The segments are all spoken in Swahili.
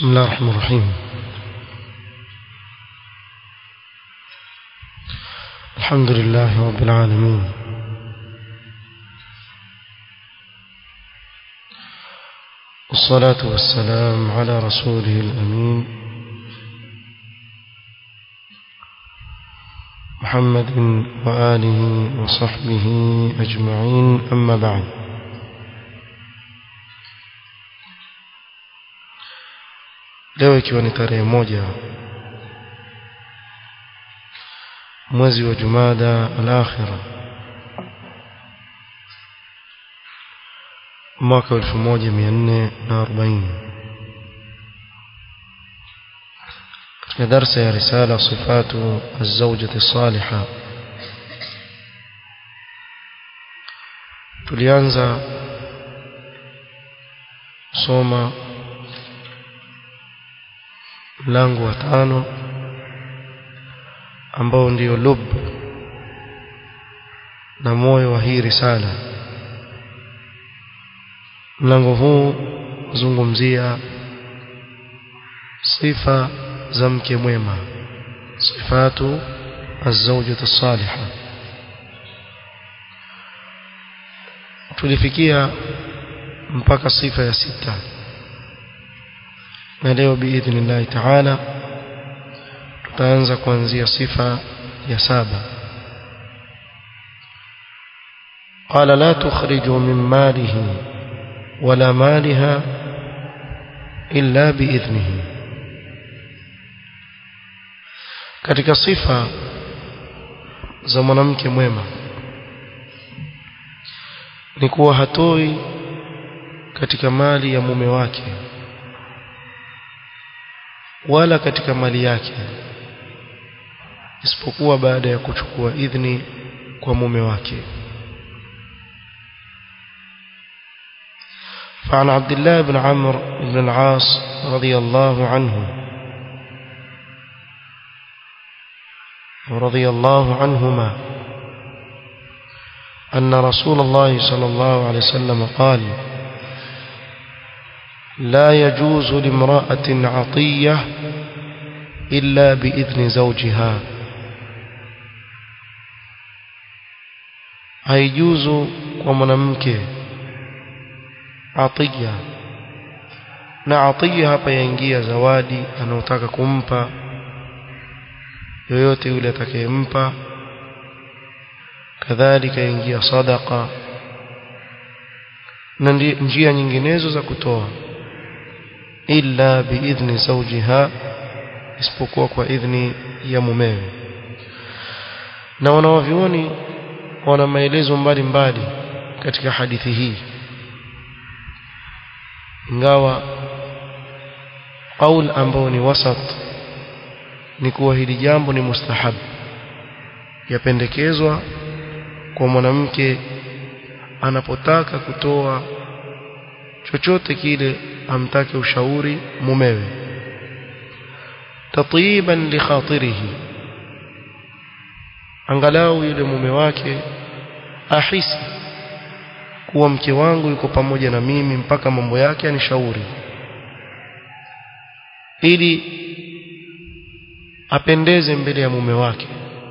بسم الله الرحمن الرحيم الحمد لله رب العالمين والصلاة والسلام على رسوله الأمين محمد وآله وصحبه أجمعين أما بعد leo ikiwa ni tarehe moja mwezi wa jumada al-akhira mwaka 1440 katika darsa ya risala sifatu az-zawjati salihah tulianza soma mlango wa tano ambao ndio lub na moyo wa hii risala mlango huu zungumzia sifa za mke mwema sifatu az-zawjati salihah tulifikia mpaka sifa ya sita na leo biidhnillahi taala tutaanza kuanzia sifa ya saba قال لا تخرج من ماله ولا مالها إلا بإذنه katika sifa za mwanamke mwema ni kuwa hatoi katika mali ya mume wake wala katika mali yake isipokuwa baada ya kuchukua idhni kwa mume wake فعن عبد الله بن عمرو بن العاص رضي الله عنه ورضي الله عنهما أن رسول الله صلى الله عليه وسلم قال لا يجوز لامرأة عطية إلا بإذن زوجها haijuzu kwa mwanamke atiya na atiya hapa yaingia zawadi anaotaka kumpa yoyote yule atakayempa kadhalika yaingia sadaqa na njia nyinginezo za kutoa illa biidhni zawjiha isipokuwa kwa idhni ya mumewe na wanawavyuoni wana maelezo mbalimbali katika hadithi hii ingawa qaul ambao ni wasat ni kuwa hili jambo ni mustahab yapendekezwa kwa mwanamke anapotaka kutoa chochote kile amtake ushauri mumewe tatiban li khatirihi angalau yule mume wake ahisi kuwa mke wangu yuko pamoja na mimi mpaka mambo yake anishauri ili apendeze mbele ya mume wake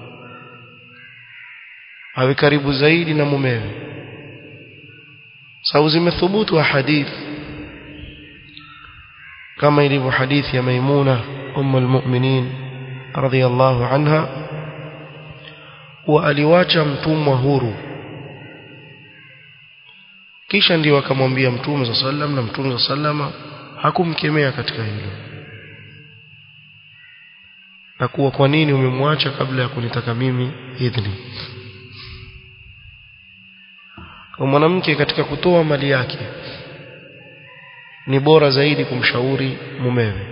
awe karibu zaidi na mumewe sababu zimethubutu hadithi كما يلي حديث يا ميمونة أم المؤمنين رضي الله عنها وألواجه mtumwa huru kisha ndio akamwambia mtume صلى الله عليه وسلم na mtume صلى الله عليه وسلم hakumkemea katika hilo na kuwa kwa nini umemwacha kabla ya kunitaka mimi idhni kwa mwanamke katika kutoa mali yake ni bora zaidi kumshauri mumewe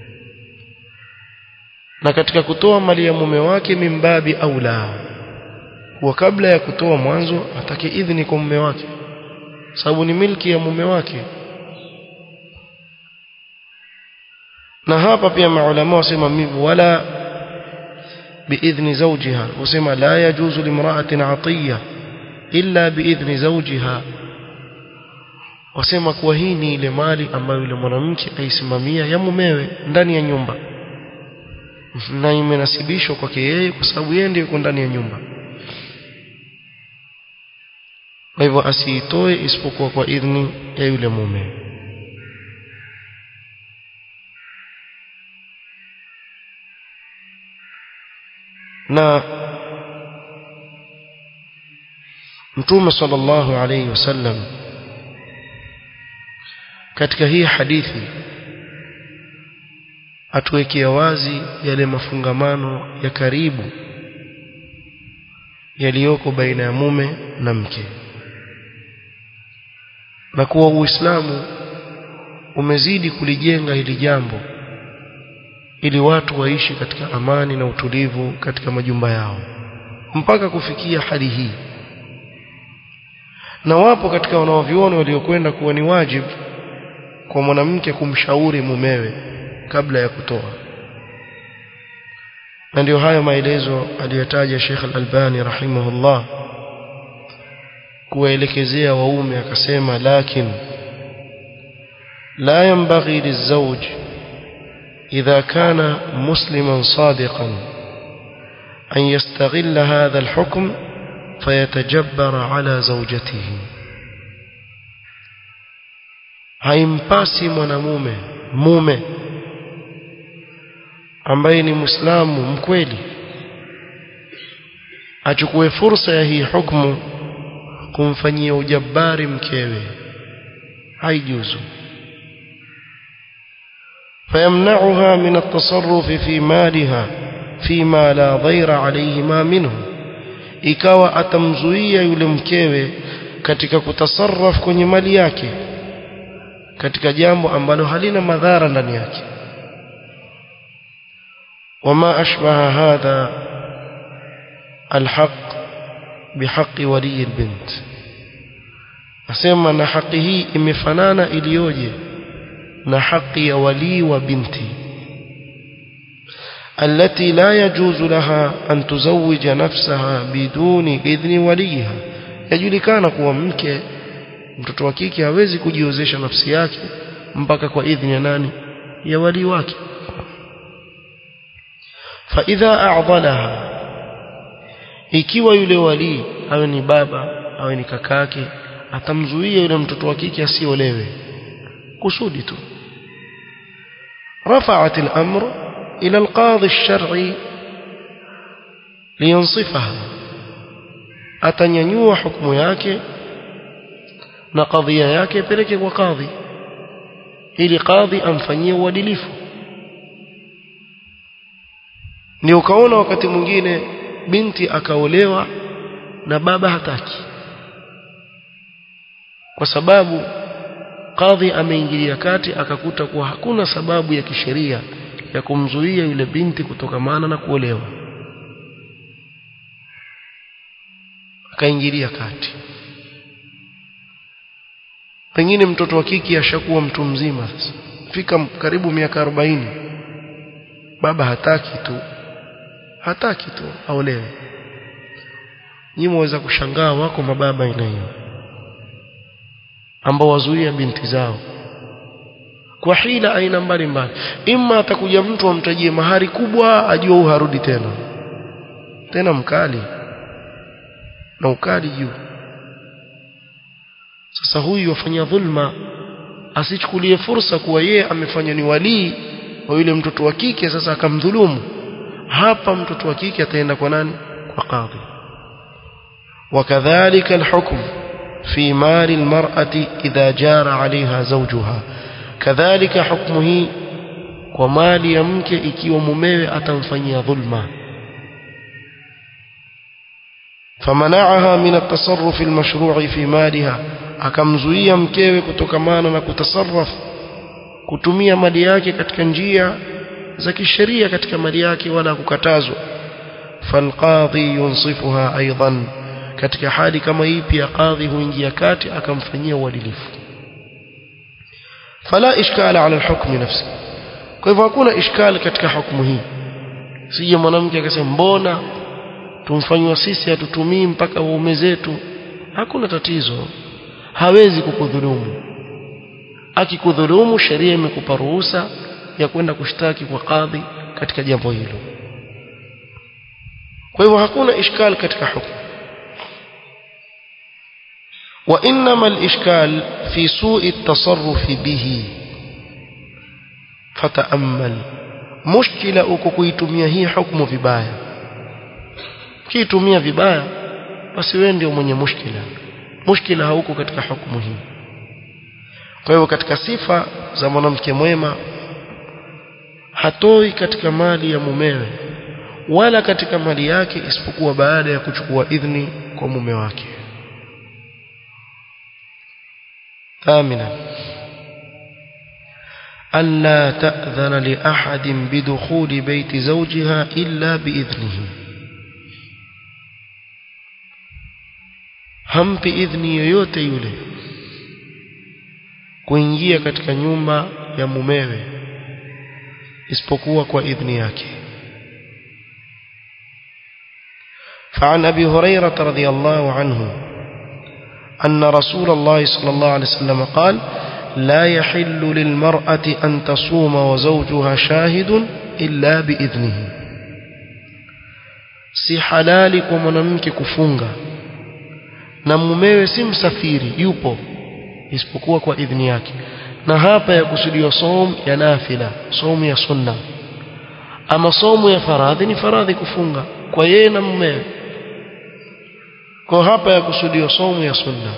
na katika kutoa mali ya mume wake mimbabi aula kwa kabla ya kutoa mwanzo atake idhini kwa mume wake sababu ni milki ya mume wake na hapa pia maulama wasema wala biidhni zawjiha wasema la yajuzu limra'atin 'atiyya illa biidhni zawjiha wasema kuwa hii ni ile mali ambayo yule mwanamke aisimamia ya mumewe ndani ya nyumba na imenasibishwa kwake yeye kwa sababu yeye ndiye yuko ndani ya nyumba kwa hivyo asiitoe isipokuwa kwa idhni ya yule mume na mtume sallallahu alayhi wasallam katika hii hadithi atuwekea wazi yale mafungamano ya karibu yaliyoko baina ya mume na mke na kuwa Uislamu umezidi kulijenga hili jambo ili watu waishi katika amani na utulivu katika majumba yao mpaka kufikia hali hii na wapo katika wanaoviona waliokwenda kuwa ni wajibu kwa mwanamke kumshauri mumewe kabla ya kutoa na ndio hayo maelezo aliyotaja Sheikh Al-Albani rahimahullah kuwaelekezea waume akasema lakin la yanbaghi lizawj idha kana musliman sadiqan an yastaghilla hadha al-hukm fayatajabbara ala zawjatihi haimpasi mwanamume mume ambaye ni muislamu mkweli achukue fursa ya hii hukumu kumfanyia ujabari mkewe haijuzu فيمنعها من التصرف في مالها فيما لا ضير عليهما منه ikawa atamzuia yule mkewe katika kutasarraf kwenye mali yake katika jambo ambalo halina madhara ndani yake وما أشبه هذا الحق بحق ولي البنت أسمى أن حقه إمفنانا إليوجي نحق ولي وبنتي التي لا يجوز لها أن تزوج نفسها بدون إذن وليها يجulikana kuwa mke mtoto wa kike hawezi kujiozesha nafsi yake mpaka kwa idhini ya nani ya wali wake فإذا أعضلها ikiwa yule wali awe ni baba awe ni kakake atamzuia yule mtoto wa kike asiolewe kusudi tu رفعت الأمر إلى القاضي الشرعي لينصفها atanyanyua hukumu yake na kadhia yake peleke kwa kadhi ili kadhi amfanyie uadilifu ni ukaona wakati mwingine binti akaolewa na baba hataki kwa sababu kadhi ameingilia kati akakuta kuwa hakuna sababu ya kisheria ya kumzuia yule binti kutokamana na kuolewa akaingilia kati pengine mtoto wa kike ashakuwa mtu mzima sasa fika karibu miaka 40 baba hataki tu hataki tu aolewe nyinyi mwaweza kushangaa wako mababa aina hiyo ambao wazuia binti zao kwa hila aina mbalimbali imma atakuja mtu amtajie mahari kubwa ajua huu harudi tena tena mkali na ukali juu sasa huyu wafanya dhulma asichukulie fursa kuwa yeye amefanya ni walii wa yule mtoto wa kike sasa akamdhulumu hapa mtoto wa kike ataenda kwa nani kwa kadhi وكذلك الحكم في مال المرأة إذا جار عليها زوجها كذلك حكمه ومال يمك ikiwa mumewe atamfanyia dhulma فمنعها من التصرف المشروع في مالها akamzuia mkewe kutokamana na kutasarraf kutumia mali yake katika njia za kisheria katika mali yake wala kukatazwa falqadhi yunsifuha aidan katika hali kama hii pia kadhi huingia kati akamfanyia uadilifu fala ishkala ala alhukmi nafsi kwa hivyo hakuna ishkali katika hukumu hii sije mwanamke akasema mbona tumfanywa sisi hatutumii mpaka waume zetu hakuna tatizo hawezi kukudhulumu akikudhulumu sheria imekupa ruhusa ya kwenda kushtaki kwa kadhi katika jambo hilo kwa hivyo hakuna ishkal katika hukumu وإنما الإشكال في سوء التصرف به فتأمل مشكلة uko kuitumia hii hukumu vibaya kiitumia vibaya basi wewe ndio mwenye mushkila mushkila hauko katika hukumu hii kwa hivyo katika sifa za mwanamke mwema hatoi katika mali ya mumewe wala katika mali yake isipokuwa baada ya kuchukua idhni kwa mume wake ثامنا ألا تأذن لأحد بدخول بيت زوجها إلا بإذنه hampi idhni yoyote yule kuingia katika nyumba ya mumewe isipokuwa kwa idhni yake فعن أبي هريرة رضي الله عنه أن رسول الله صلى الله عليه وسلم قال لا يحل للمرأة أن تصوم وزوجها شاهد إلا بإذنه si halali kwa mwanamke kufunga na mumewe si msafiri yupo isipokuwa kwa idhni yake na hapa ya kusudiwa som ya nafila somu ya sunna ama somu ya faradhi ni faradhi kufunga kwa yeye na mumewe kwa hapa ya kusudiwa somu ya sunna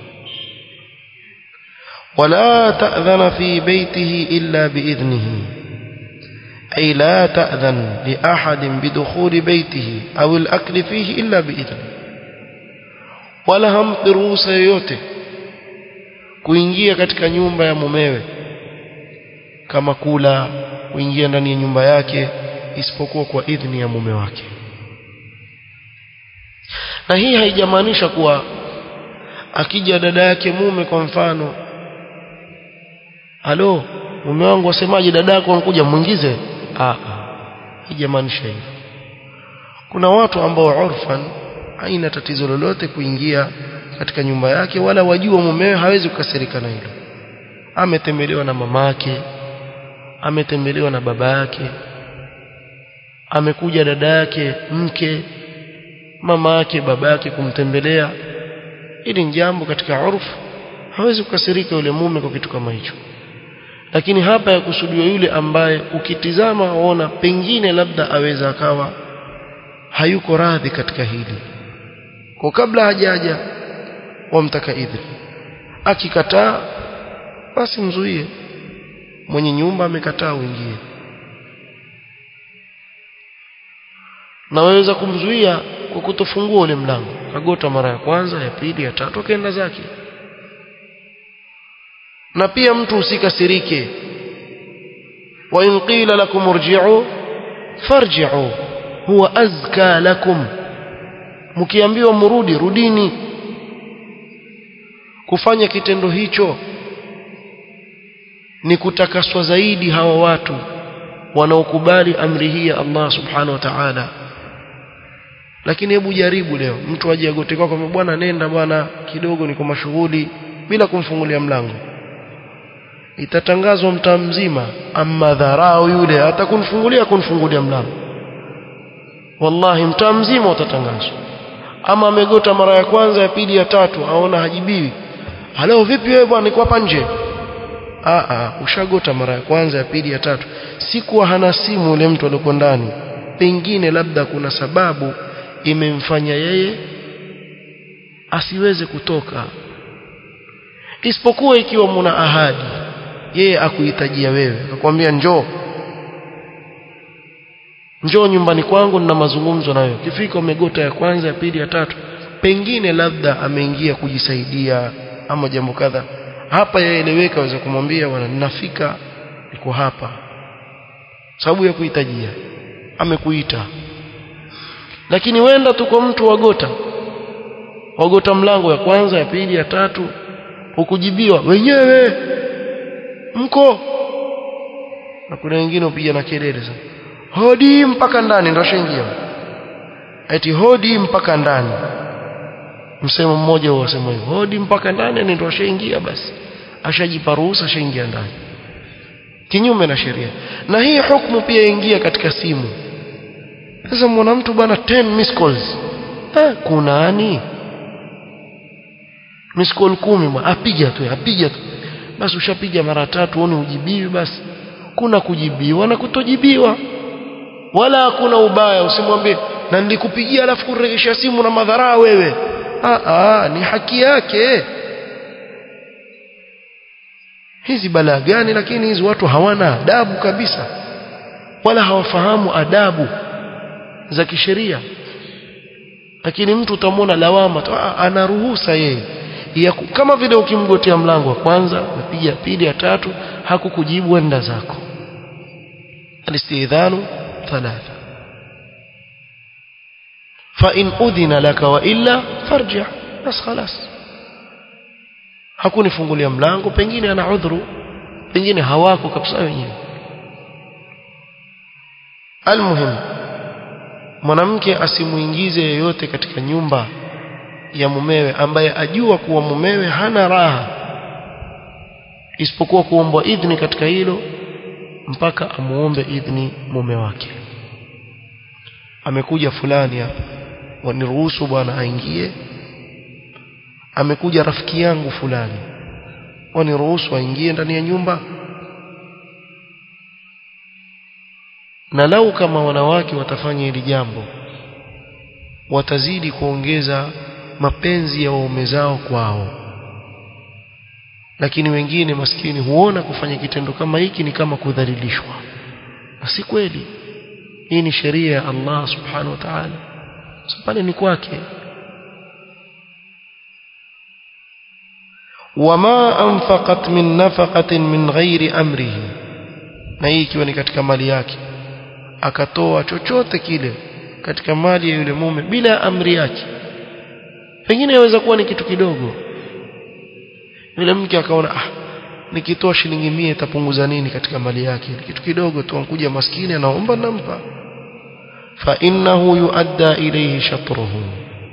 ولا تأذن في بيته إلا بإذنه أي لا تأذن لأحد بدخول بيته أو الأكل فيه إلا بإذنه ولا هم ruhusa yoyote kuingia katika nyumba ya mumewe kama kula kuingia ndani ya nyumba yake isipokuwa kwa idhni ya mume wake na hii haijamaanisha kuwa akija dada yake mume kwa mfano halo mume wangu wasemaje dada yako anakuja muingize ah haijamaanisha hivyo kuna watu ambao urfan haina tatizo lolote kuingia katika nyumba yake wala wajua mumewe hawezi kukasirika na hilo ametembelewa na mamake ametembelewa na baba yake amekuja dada yake mke mama yake baba yake kumtembelea ili ni jambo katika urfu hawezi kukasirika yule mume kwa kitu kama hicho lakini hapa ya kusudiwa yule ambaye ukitizama waona pengine labda aweza akawa hayuko radhi katika hili kwa kabla hajaja wamtaka idhni akikataa basi mzuie mwenye nyumba amekataa uingie na waweza kumzuia kwa kutofungua ule mlango kagota mara ya kwanza ya pili ya tatu akaenda zake na pia mtu usikasirike wa in qila lakum urji'u farji'u huwa azka lakum mkiambiwa mrudi rudini kufanya kitendo hicho ni kutakaswa zaidi hawa watu wanaokubali amri hii ya Allah subhanahu wa ta'ala lakini hebu jaribu leo mtu aje agote kwako bwana nenda bwana kidogo niko mashughuli bila kumfungulia mlango itatangazwa mtaa mzima amma dharau yule hata kunfungulia kunfungulia mlango wallahi mtaa mzima utatangazwa ama amegota mara ya kwanza ya pili ya tatu aona hajibiwi halo vipi wewe bwana niko hapa nje a a ushagota mara ya kwanza ya pili ya tatu sikuwa hana simu yule mtu aliyoko ndani pengine labda kuna sababu imemfanya yeye asiweze kutoka isipokuwa ikiwa muna ahadi yeye akuhitajia wewe akwambia njoo njoo nyumbani kwangu nina mazungumzo na wewe kifika umegota ya kwanza ya pili ya tatu pengine labda ameingia kujisaidia ama jambo kadha hapa yaeleweka waweza kumwambia bwana ninafika niko hapa sababu ya kuhitajia amekuita lakini wenda tu kwa mtu wagota wagota mlango ya kwanza ya pili ya tatu ukujibiwa wenyewe mko na kuna wengine upiga na kelele sana hodi mpaka ndani ndio shaingia eti hodi mpaka ndani msemo mmoja wasema hivyo hodi mpaka ndani ndio shaingia basi ashajipa ruhusa ashaingia ndani kinyume na sheria na hii hukumu pia ingia katika simu sasa mwana mtu bwana 10 miss calls eh, kunani miss call 10 bwana apiga tu apiga tu basi ushapiga mara tatu uone ujibiwi basi kuna kujibiwa na kutojibiwa wala hakuna ubaya usimwambie na nilikupigia alafu kuregesha simu na madhara wewe ah ah ni haki yake hizi balaa gani lakini hizi watu hawana adabu kabisa wala hawafahamu adabu za kisheria lakini mtu utamwona lawama tu ana ruhusa yeye ya kama vile ukimgotea mlango wa kwanza umepiga pili ya tatu hakukujibu enda zako alistidhanu thalatha فإن أذن لك وإلا فارجع بس خلاص hakunifungulia mlango pengine ana udhuru pengine hawako kabisa wenyewe almuhim mwanamke asimuingize yeyote katika nyumba ya mumewe ambaye ajua kuwa mumewe hana raha isipokuwa kuombwa idhni katika hilo mpaka amuombe idhni mume wake amekuja fulani hapa waniruhusu bwana aingie amekuja rafiki yangu fulani waniruhusu aingie ndani ya nyumba na lau kama wanawake watafanya hili jambo watazidi kuongeza mapenzi ya waume zao kwao lakini wengine maskini huona kufanya kitendo kama hiki ni kama kudhalilishwa na si kweli hii ni sheria ya Allah subhanahu wa ta'ala pale ni kwake wama anfaqat min nafaqatin min ghairi amrihi na hii ikiwa ni katika mali yake akatoa chochote kile katika mali ya yule mume bila amri yake pengine yaweza kuwa ni kitu kidogo yule mke akaona ah nikitoa shilingi 100 itapunguza nini katika mali yake ni kitu kidogo tu ankuja maskini anaomba nampa fa innahu yuadda ilayhi shatruhu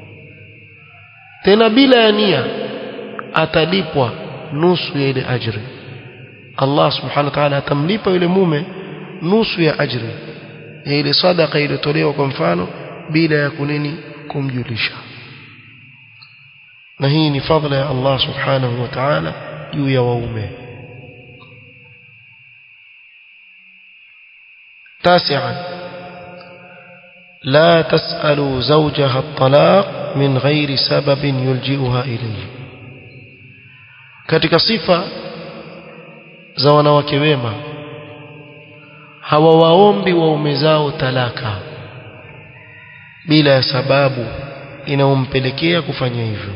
tena bila ya nia atalipwa nusu ya ile ajri Allah subhanahu wa ta'ala atamlipa yule mume nusu ya ajri ya ile sadaka iliyotolewa kwa mfano bila ya kunini kumjulisha na hii ni fadhila ya Allah subhanahu wa ta'ala juu ya waume تاسعا لا تسأل زوجها الطلاق من غير سبب يلجئها إليه katika sifa za wanawake wema hawawaombi waume zao talaka bila ya sababu inayompelekea kufanya hivyo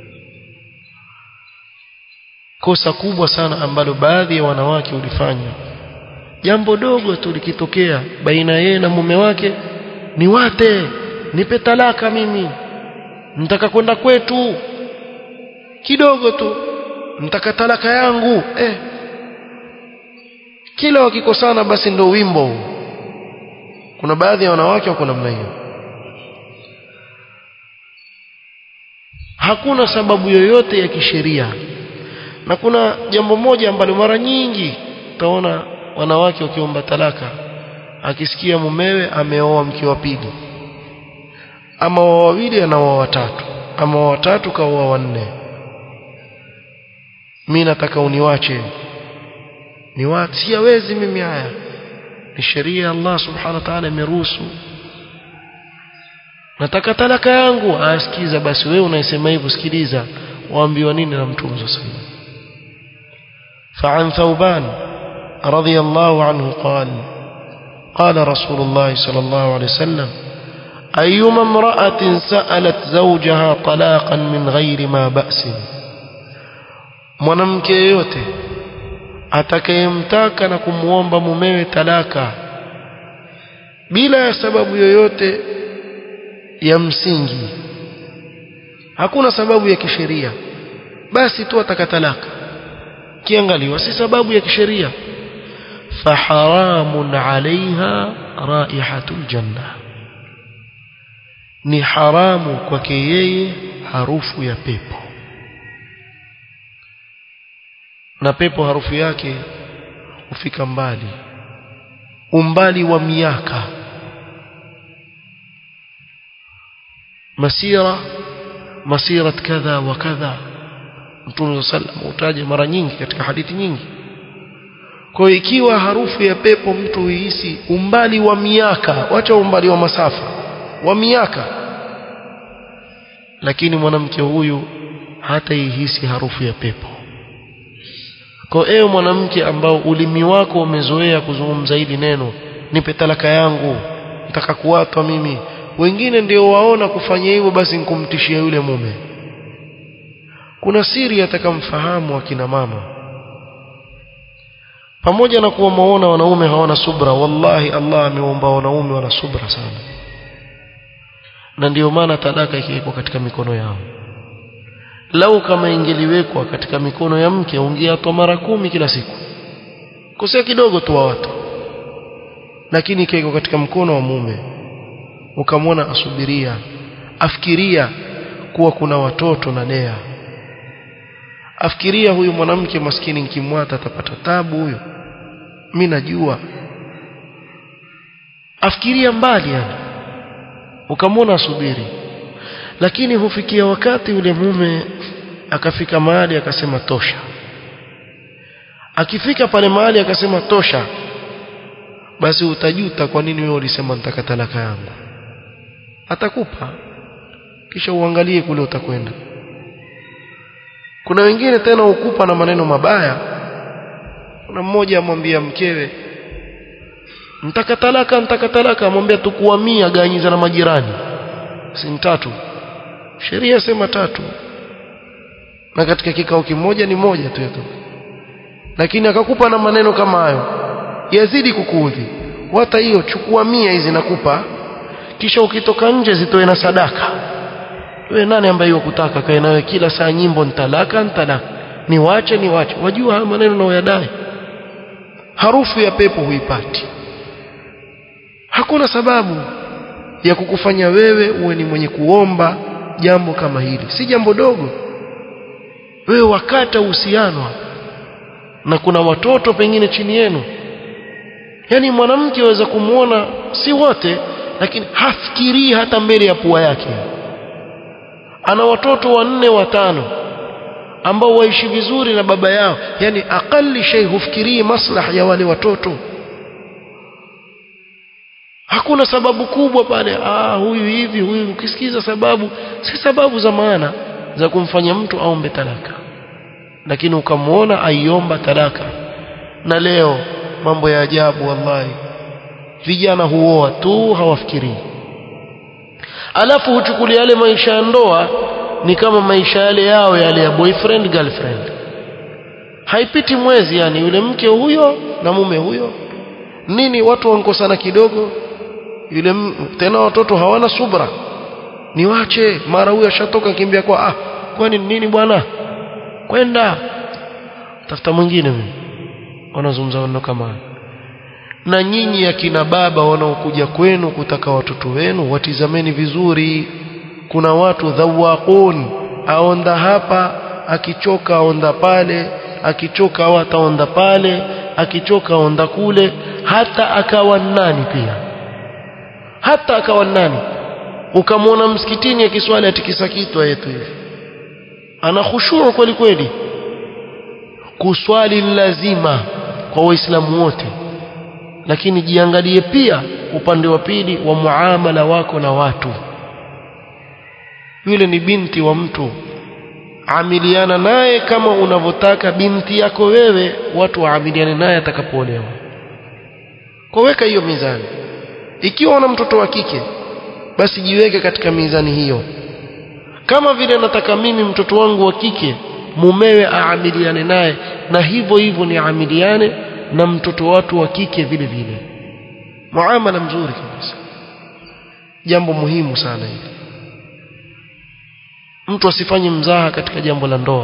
kosa kubwa sana ambalo baadhi ya wanawake ulifanya jambo dogo tu likitokea baina yeye na mume wake ni wate nipe talaka mimi nitaka kwenda kwetu kidogo tu nitaka talaka yangu eh kila wakikosana basi ndo wimbo huu kuna baadhi ya wanawake wako namna hiyo hakuna sababu yoyote ya kisheria na kuna jambo moja ambalo mara nyingi utaona wanawake wakiomba talaka akisikia mumewe ameoa mke wa pili ama wa wawili anaoa watatu ama wa watatu kaoa wanne mimi nataka uniwache niwache siwezi mimi haya ni sheria ya Allah subhanahu wa ta'ala imeruhusu nataka talaka yangu asikiza basi wewe unaisema hivyo sikiliza waambiwa nini na mtume sallallahu فعن ثوبان رضي الله عنه قال قال رسول الله صلى الله عليه وسلم أيما امرأة سألت زوجها طلاقا من غير ما بأس mwanamke yeyote atakayemtaka na kumwomba mumewe talaka bila ya sababu yoyote ya msingi hakuna sababu ya kisheria basi tu ataka talaka kiangaliwa si sababu ya kisheria faharamun alaiha raihatul janna ni haramu kwake yeye harufu ya pepo na pepo harufu yake hufika mbali umbali wa miaka masira masirat kadha wa kadha Mtume sallam utaje mara nyingi katika hadithi nyingi kwa hiyo ikiwa harufu ya pepo mtu huihisi umbali wa miaka wacha umbali wa masafa wa miaka lakini mwanamke huyu hata ihisi harufu ya pepo kwa ewe mwanamke ambao ulimi wako umezoea kuzungumza hili neno nipe talaka yangu nataka kuwatwa mimi wengine ndio waona kufanya hivyo basi nikumtishia yule mume kuna siri atakamfahamu akina mama pamoja na kuwa maona wanaume hawana subra wallahi Allah ameomba wanaume wana subra sana na ndio maana talaka ikiwekwa katika mikono yao lau kama ingeliwekwa katika mikono ya mke ungeatwa mara kumi kila siku kosea kidogo tu wa watu lakini ikiwekwa katika mkono wa mume ukamwona asubiria afikiria kuwa kuna watoto na lea afikiria huyu mwanamke maskini nikimwata atapata tabu huyo mimi najua afikiria mbali yani ukamwona asubiri lakini hufikia wakati yule mume akafika mahali akasema tosha akifika pale mahali akasema tosha basi utajuta kwa nini wewe ulisema nitaka talaka yangu atakupa kisha uangalie kule utakwenda kuna wengine tena ukupa na maneno mabaya kuna mmoja amwambia mkewe mtaka talaka mtaka talaka amwambia tukuamia ganyiza na majirani si tatu sheria sema tatu na katika kikao kimoja ni moja tu yato lakini akakupa na maneno kama hayo yazidi kukuudhi hata hiyo chukua mia hizi nakupa kisha ukitoka nje zitoe na sadaka wewe nani ambaye wakutaka kae nawe kila saa nyimbo nitalaka nitalaka niwache niwache wajua haya maneno unayoyadai harufu ya pepo huipati hakuna sababu ya kukufanya wewe uwe ni mwenye kuomba jambo kama hili si jambo dogo wewe wakata uhusiano na kuna watoto pengine chini yenu yani mwanamke aweza kumwona si wote lakini hafikirii hata mbele ya pua yake ana watoto wanne watano ambao waishi vizuri na baba yao yani akali shay hufikirii maslaha ya wale watoto hakuna sababu kubwa pale ah huyu hivi huyu ukisikiza sababu si sababu za maana za kumfanya mtu aombe talaka lakini ukamwona aiomba talaka na leo mambo ya ajabu wallahi vijana huoa tu hawafikirii alafu huchukulia yale maisha ya ndoa ni kama maisha yale yao yale ya boyfriend girlfriend haipiti mwezi yani yule mke huyo na mume huyo nini watu wankosana kidogo yule tena watoto hawana subra niwache mara huyo ashatoka kimbia kwa ah kwani nini bwana kwenda tafuta mwingine mimi wanazungumza maneno kama na nyinyi akina baba wanaokuja kwenu kutaka watoto wenu watizameni vizuri kuna watu dhawaqun aonda hapa akichoka aonda pale akichoka au ataonda pale akichoka aonda kule hata akawa nani pia hata akawa nani ukamwona msikitini akiswali atikisa kitwa yetu hivi ana khushuu kweli kweli kuswali lazima kwa waislamu wote lakini jiangalie pia upande wa pili wa muamala wako na watu yule ni binti wa mtu amiliana naye kama unavyotaka binti yako wewe watu waamiliane naye atakapoolewa kwa weka hiyo mizani ikiwa una mtoto wa kike basi jiweke katika mizani hiyo kama vile nataka mimi mtoto wangu wa kike mumewe aamiliane naye na hivyo hivyo ni amiliane na mtoto watu wa kike vile vile muamala mzuri kabisa jambo muhimu sana hili mtu asifanye mzaha katika jambo la ndoa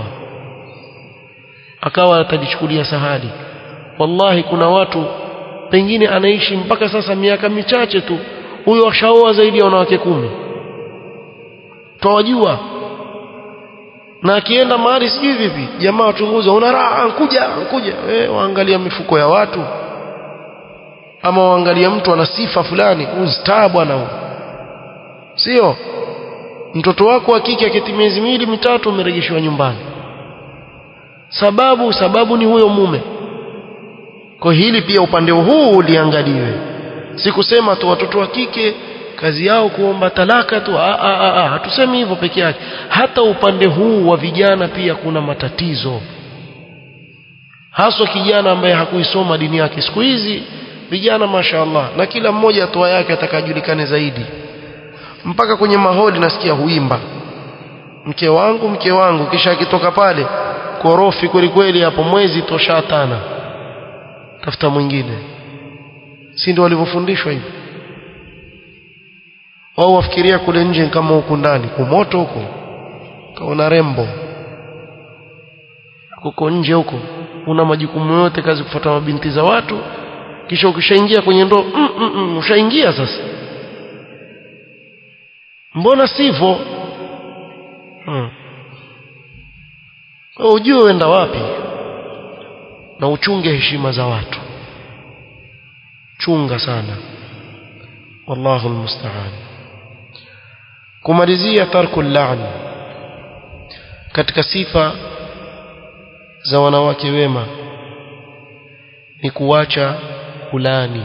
akawa atalichukulia sahali wallahi kuna watu pengine anaishi mpaka sasa miaka michache tu huyo ashaoa zaidi ya wanawake kumi twawajua na akienda mahali sijui vipi jamaa wachunguza una raha nkuja nkuja eh waangalia mifuko ya watu ama waangalia mtu ana sifa fulani ustaa bwana huyo sio mtoto wako wa kike akiti miezi miwili mitatu umerejeshiwa nyumbani sababu sababu ni huyo mume kwa hili pia upande huu uliangaliwe si kusema tu watoto wa kike kazi yao kuomba talaka tu a a a, a. hatusemi hivyo peke yake hata upande huu wa vijana pia kuna matatizo haswa kijana ambaye hakuisoma dini yake siku hizi vijana mashaallah na kila mmoja atoa yake atakajulikane zaidi mpaka kwenye maholi nasikia huimba mke wangu mke wangu kisha akitoka pale korofi kweli kweli hapo mwezi toshatana tafuta mwingine si ndio walivyofundishwa hivyo wao wafikiria kule nje kama huku ndani kumoto huko kaona rembo huko nje huko una majukumu yote kazi kufuata mabinti za watu kisha ukishaingia kwenye ndoo mm, mm, mm, ushaingia sasa mbona sivyo hmm. ujue uenda wapi na uchunge heshima za watu chunga sana wallahu almusta'an kumalizia tarku la'n katika sifa za wanawake wema ni kuacha kulani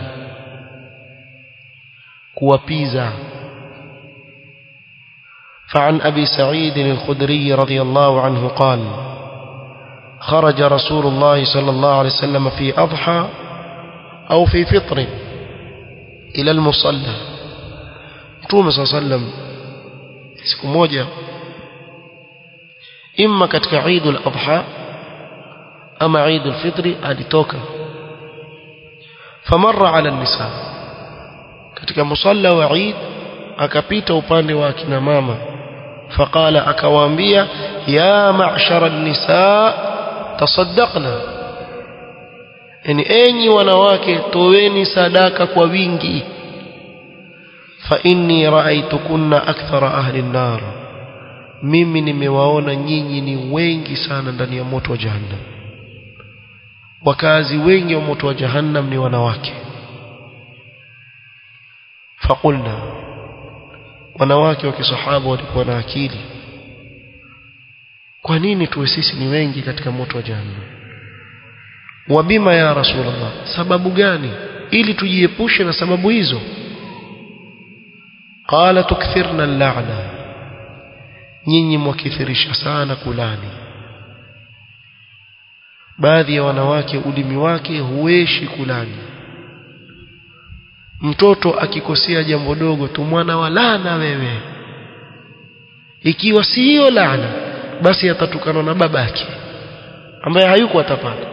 kuwapiza فعن أبي سعيد الخدري رضي الله عنه قال خرج رسول الله صلى الله عليه وسلم في أضحى أو في فطر إلى المصلى متوم صلى الله عليه وسلم siku moja imma katika Eid al-Adha ama Eid al-Fitr alitoka famarra ala nisa katika musalla wa Eid akapita upande wa akina mama faqala akawaambia ya ma'shara an-nisa tasaddaqna yani enyi wanawake toweni sadaka kwa wingi fa inni ra'aytukunna akthara ahli an-nar mimi nimewaona nyinyi ni wengi sana ndani ya moto wa jahannam wakazi wengi wa moto wa jahannam ni wanawake faqulna wanawake wa kisahaba walikuwa na akili kwa nini tuwe sisi ni wengi katika moto wa jahannam wabima ya rasulullah sababu gani ili tujiepushe na sababu hizo qala tukthirna al-la'na nyinyi mwakithirisha sana kulani baadhi ya wanawake ulimi wake hueshi kulani mtoto akikosea jambo dogo tu mwana wa laana wewe ikiwa si hiyo laana basi atatukana na babake ambaye hayuko atapata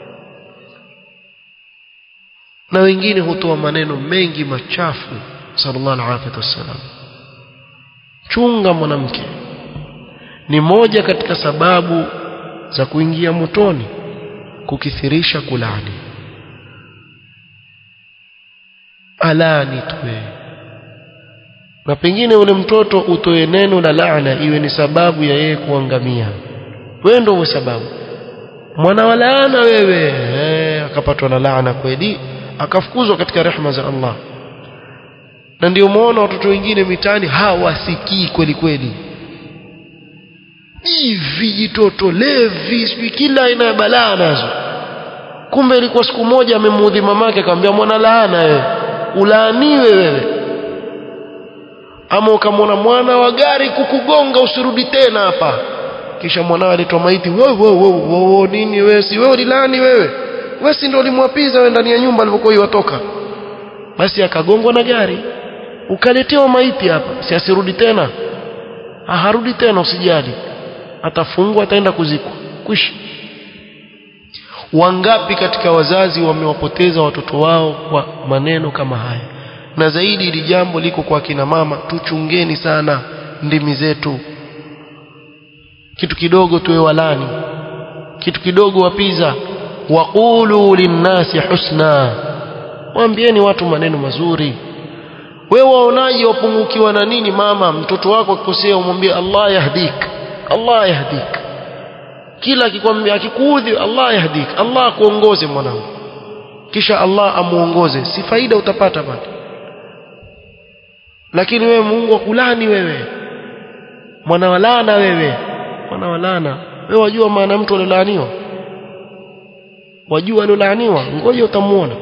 na wengine hutoa maneno mengi machafu sallallahu alaihi wasallam chunga mwanamke ni moja katika sababu za kuingia motoni kukithirisha kulani alani tuwe na pengine ule mtoto utoe neno la laana iwe ni sababu ya yeye kuangamia wewe ndio sababu mwana wa laana wewe eh, akapatwa na laana kweli akafukuzwa katika rehema za Allah na ndio muona watoto wengine mitaani hawasikii kweli kweli hivi jitoto levi sijui kila aina ya balaa nazo kumbe ilikuwa siku moja amemuudhi mamake akamwambia mwana laana wewe ulaaniwe wewe ama ukamwona mwana wa gari kukugonga usirudi tena hapa kisha mwanao aletwa maiti wo wo wo wo nini wewe si wewe ulilani wewe wewe si ndio ulimwapiza wewe ndani ya nyumba alipokuwa iwatoka basi akagongwa na gari ukaletewa maiti hapa si asirudi tena ha, harudi tena usijali atafungwa ataenda kuzikwa kwisha wangapi katika wazazi wamewapoteza watoto wao kwa maneno kama haya na zaidi ili jambo liko kwa kina mama tuchungeni sana ndimi zetu kitu kidogo tuwe walani kitu kidogo wapiza waqulu linnasi husna waambieni watu maneno mazuri wewe waonaje wapungukiwa na nini mama mtoto wako akikosea umwambie Allah yahdik Allah yahdik kila akikwambia akikuudhi Allah yahdik Allah akuongoze mwanangu kisha Allah amuongoze si faida utapata bado lakini wewe Mungu akulani wewe mwana walana wewe mwana walana wewe wajua maana mtu aliolaaniwa wajua aliolaaniwa ngoja utamuona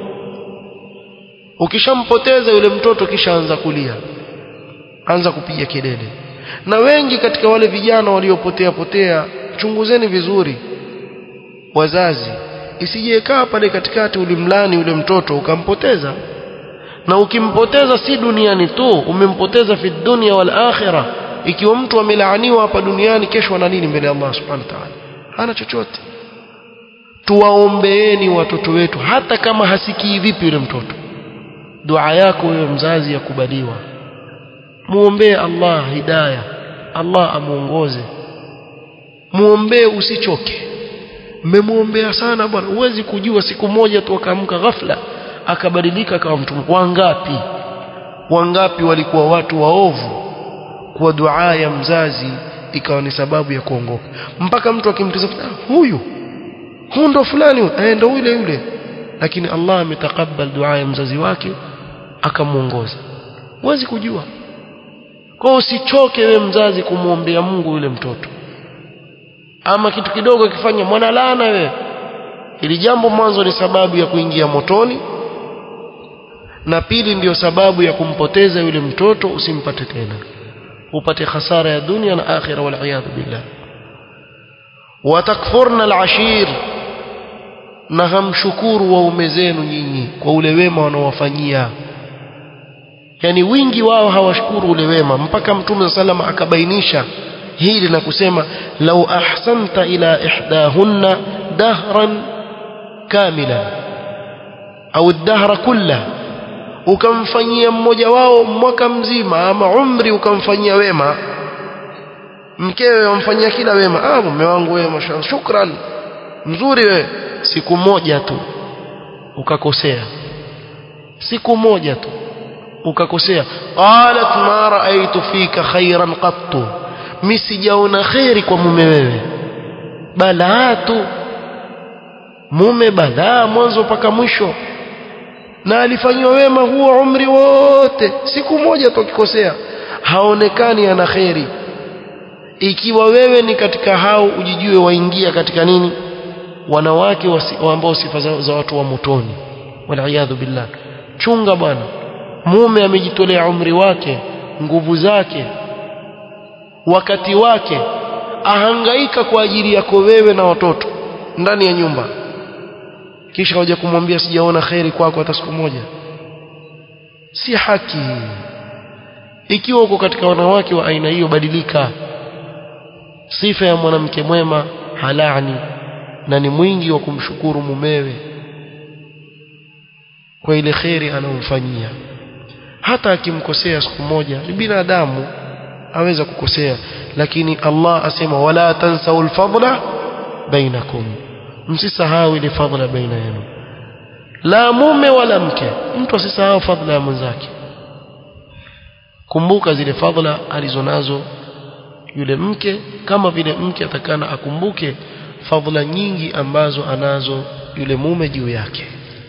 ukishampoteza yule mtoto kisha anza kulia anza kupiga kelele na wengi katika wale vijana waliopotea potea chunguzeni vizuri wazazi isije kaa pale katikati ulimlani yule mtoto ukampoteza na ukimpoteza si duniani tu umempoteza fi dunya wal akhirah ikiwa mtu amelaaniwa hapa duniani kesho ana nini mbele ya Allah subhanahu wa ta'ala hana chochote tuwaombeeni watoto wetu hata kama hasikii vipi yule mtoto dua yako wewe mzazi yakubaliwa muombee Allah hidayah Allah amuongoze muombee usichoke mmemwombea sana bwana huwezi kujua siku moja tu akaamka ghafla akabadilika akawa mtu wangapi wangapi walikuwa watu waovu kwa dua ya mzazi ikawa ni sababu ya kuongoka mpaka mtu akimtazama huyu huyu ndo fulani eh ndo yule yule lakini Allah ametakabal dua ya mzazi wake akamuongoza huwezi kujua kwa usichoke we mzazi kumwombea Mungu yule mtoto ama kitu kidogo akifanya mwana laana we ili jambo mwanzo ni sababu ya kuingia motoni na pili ndiyo sababu ya kumpoteza yule mtoto usimpate tena upate hasara ya dunia na akhira wal iyadhu billah watakfurna alashir na hamshukuru waume zenu nyinyi kwa ule wema wanaowafanyia yani wingi wao hawashukuru ule wema mpaka mtume sallam akabainisha hili na kusema lau ahsanta ila ihdahunna dahran kamila au dahra kulla ukamfanyia mmoja wao mwaka mzima ama umri ukamfanyia wema mkewe wamfanyia kila wema ah mume wangu wewe mashallah shukran mzuri wewe siku moja tu ukakosea siku moja tu ukakosea qalat ma raaitu fika khairan qattu mimi sijaona khairi kwa mume wewe balaa tu mume balaa mwanzo mpaka mwisho na alifanywa wema huo umri wote siku moja tu akikosea haonekani ana khairi ikiwa wewe ni katika hao ujijue waingia katika nini wanawake ambao sifa za, za watu wa motoni waliyadhu billah chunga bwana mume amejitolea umri wake nguvu zake wakati wake ahangaika kwa ajili yako wewe na watoto ndani ya nyumba kisha hoja kumwambia sijaona kheri kwako hata siku moja si haki ikiwa uko katika wanawake wa aina hiyo badilika sifa ya mwanamke mwema halani na ni mwingi wa kumshukuru mumewe kwa ile kheri anayomfanyia hata akimkosea siku moja ni binadamu aweza kukosea lakini Allah asema wala tansau alfadla bainakum msisahau ile fadla baina yenu la mume wala mke mtu asisahau fadla ya mwenzake kumbuka zile fadla alizonazo yule mke kama vile mke atakana akumbuke fadhila nyingi ambazo anazo yule mume juu yake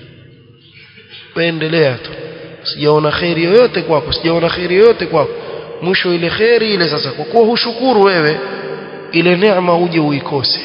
endelea tu sijaona kheri yoyote kwako sijaona kheri yoyote kwako mwisho ile kheri ile sasa kwa kuwa hushukuru wewe ile neema uje uikose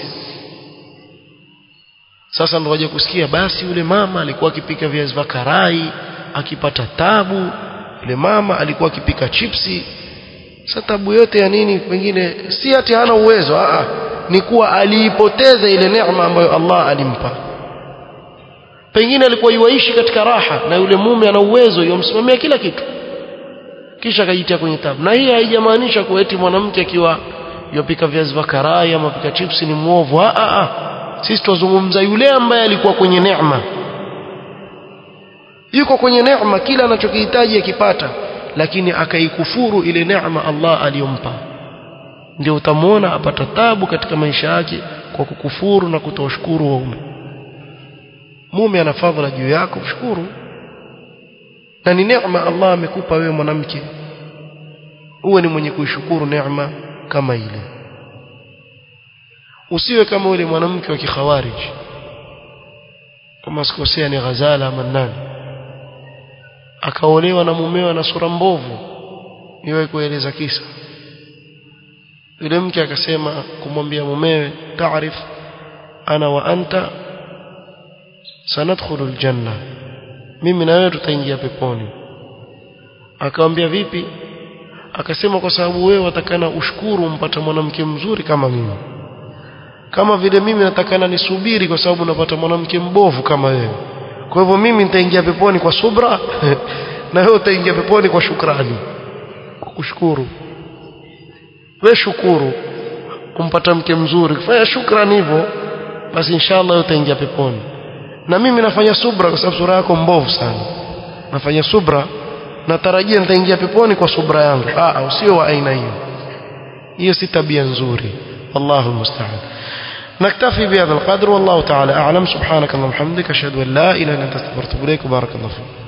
sasa ndo waje kusikia basi yule mama alikuwa akipika viazi vya karai akipata tabu yule mama alikuwa akipika chipsi sasa tabu yote ya nini pengine si ati hana uwezo a ni kuwa aliipoteza ile neema ambayo Allah alimpa pengine alikuwa yuaishi katika raha na yule mume ana uwezo yomsimamia kila kitu kisha akajitia kwenye tabu na hii haijamaanisha kuwa eti mwanamke akiwa yopika viazi vya karai ama pika chips ni muovu a a a sisi tuzungumza yule ambaye alikuwa kwenye neema yuko kwenye neema kila anachokihitaji akipata lakini akaikufuru ile neema Allah aliyompa ndio utamwona apata tabu katika maisha yake kwa kukufuru na kutoshukuru waume mume ana fadhila juu yako mshukuru na ni neema Allah amekupa wewe mwanamke uwe ni mwenye kuishukuru neema kama ile usiwe kama yule mwanamke wa kikhawarij kama sikosea ni Ghazala ama nani akaolewa na mumewa na sura mbovu niwe kueleza kisa yule mke akasema kumwambia mumewe taarif ana wa anta sanadkhulu aljanna mimi na wewe tutaingia peponi akamwambia vipi akasema kwa sababu wewe watakana ushukuru umpata mwanamke mzuri kama mimi kama vile mimi natakana nisubiri kwa sababu napata mwanamke mbovu kama wewe kwa hivyo mimi nitaingia peponi kwa subra na wewe utaingia peponi kwa shukrani kwa kushukuru wewe shukuru kumpata mke mzuri fanya shukrani hivyo basi inshallah utaingia peponi na mimi nafanya subra kwa sababu sura yako mbovu sana nafanya subra natarajia nitaingia peponi kwa subra yangu ah usio wa aina hiyo hiyo si tabia nzuri wallahu musta'an نكتفي بهذا القدر والله تعالى أعلم سبحانك اللهم وبحمدك أشهد أن لا إله إلا أنت استغفرك وبارك الله فيك